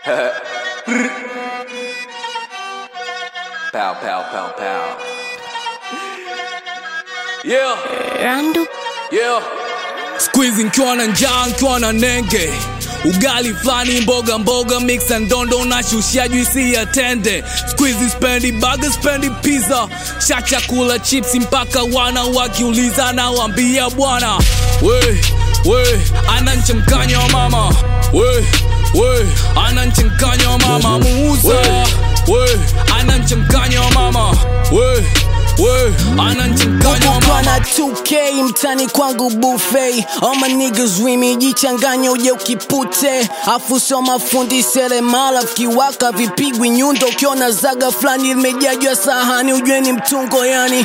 Pow, pow, pow, pow. Yeah, Randu yeah. Squeeze nkiwa na njaa nkiwa na nenge ugali flani mboga mboga mix and dondo na shushia juisi ya tende squeeze spendi burger spendi pizza sha chakula chipsi mpaka wana wakiuliza na wambia bwana we we ana mchanganyo wa mama we we ana mchanganyo wa mama muuza we ana mchanganyo wa mama we we ana mchanganyo wa Ukukwa mama na 2k mtani kwangu buffet All my niggas wimi jichanganya uje ukipute afu soma fundi seremala vikiwaka vipigwi nyundo ukiona zaga fulani limejaa juu ya sahani ujue ni mtungo yani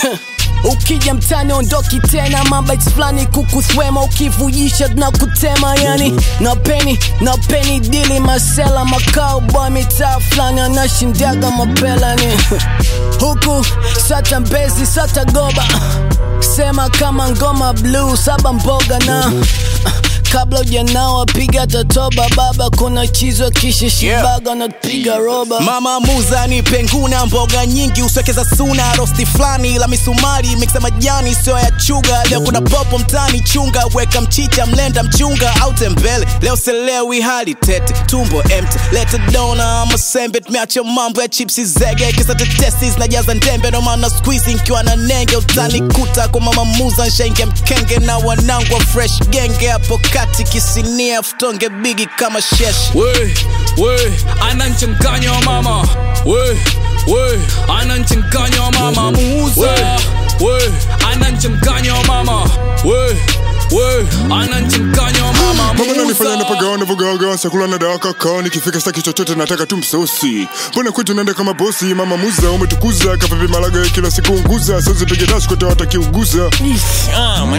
ukija mtani ondoki tena mabites fulani kukuthwema ukivujisha tunakutema yani napeni napeni dili masela makao boy mitaa fulani anashindaga mapelani huku sata mbezi sata goba sema kama ngoma blue saba mboga na kabla ujanawa piga tatoba baba kuna chizwa kisha shibaga napiga roba mama muza ni penguna mboga nyingi uswekeza suna rosti flani la misumari miksa majani sio ya chuga leo kuna popo mtani chunga weka mchicha mlenda mchunga au tembele leo selewi hali tete tumbo empty leta dona masembe tumeacha mambo ya chipsi zege kisa tetesi zinajaza ndembe ndo maana squeeze nkiwa na nenge utanikuta kwa mama muza nshenge mkenge na wanangu wa fresh genge hapo kati kisinia futonge bigi kama shesh we we ana mchanganyo wa mama we we ana mchanganyo wa mama muuza we ana mchanganyo wa mama we we ana mchanganyo wa mama mama nanifanya muuza napagawa navogawaga chakula na dawa kakao nikifika staki chochote nataka tu msosi mbona kwetu naenda kama bosi mama muza umetukuza kapepe malaga kila siku unguza sazipige dash kote watakiuguza Ha,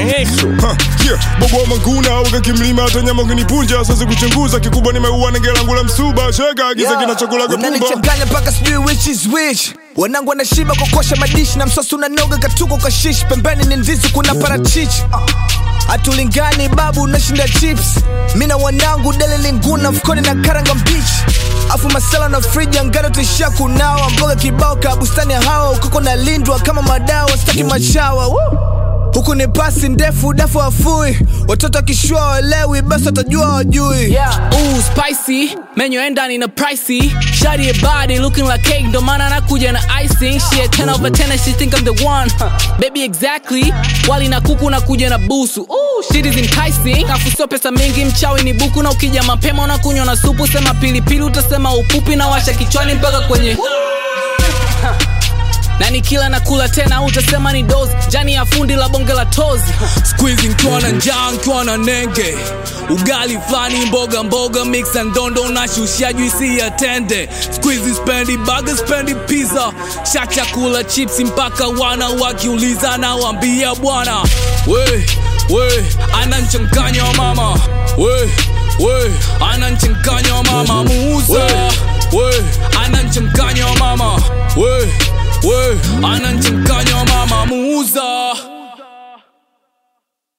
yeah. bobo wa manguna wakakimlima hata nyama ukinipunja sasa kuchunguza kikubwa nimeua nenge langu la msuba shega agiza kina chakula kapumba unanichanganya mpaka sijui which is which wanangu wanashiba kokosha madishi na msosi unanoga katuko kashishi pembeni ni ndizi kuna parachichi hatulingani babu unashinda chips mi na wanangu dele linguna mfukoni na karanga mbichi afu masala na friji angano tuishia kunawa mboga kibao ka bustani ya hawa ukoko na lindwa kama madawa sitaki machawa Woo! huku ni pasi ndefu dafu wafui watoto wakishua walewi basi watajua wajui Yeah, ooh, spicy menyo endani na pricey shawty your body looking like cake ndo maana nakuja na icing she a 10 over 10 and she think I'm the one huh. baby exactly wali na kuku nakuja na busu ooh, shit is enticing afu sio pesa mingi mchawi ni buku na ukija mapema unakunywa na supu sema pilipili utasema upupi na washa kichwani mpaka kwenye na nikila na kula tena utasema ni dozi jani ya fundi la bonge la tozi squeeze nkiwa na njaa nkiwa na nenge ugali flani mboga mboga mix and dondo na shushia juisi ya tende squeeze spendi burger spendi pizza sha chakula chipsi mpaka wana wakiuliza na wambia bwana we we ana mchanganyo wa mama we we ana mchanganyo wa mama muuza we ana mchanganyo wa mama we we ana mchanganyo wa